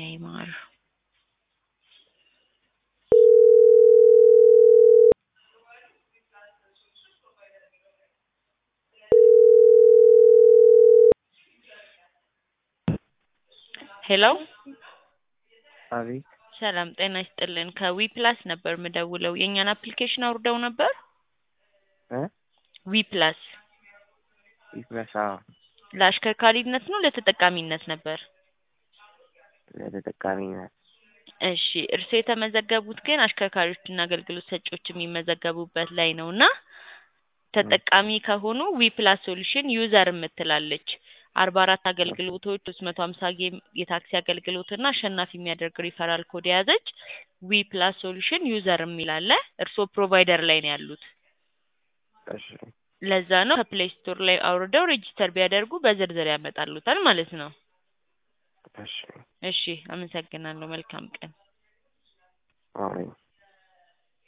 ኔይማር ሄሎ አቤት ሰላም ጤና ይስጥልን ከዊ ፕላስ ነበር ምደውለው የእኛን አፕሊኬሽን አውርደው ነበር እ ዊ ፕላስ ይፍረሳ ለአሽከርካሪነት ነው ለተጠቃሚነት ነበር ለተጠቃሚነት እሺ እርስዎ የተመዘገቡት ግን አሽከርካሪዎችና አገልግሎት ሰጪዎች የሚመዘገቡበት ላይ ነው እና ተጠቃሚ ከሆኑ ዊ ፕላስ ሶሉሽን ዩዘር የምትላለች አርባ አራት አገልግሎቶች ሶስት መቶ ሀምሳ ጌም የታክሲ አገልግሎት እና አሸናፊ የሚያደርግ ሪፈራል ኮድ የያዘች ዊ ፕላስ ሶሉሽን ዩዘር የሚል አለ እርስዎ ፕሮቫይደር ላይ ነው ያሉት እሺ ለዛ ነው ከፕሌይ ስቶር ላይ አውርደው ሬጂስተር ቢያደርጉ በዝርዝር ያመጣሉታል ማለት ነው እሺ እሺ አመሰግናለሁ መልካም ቀን አሜን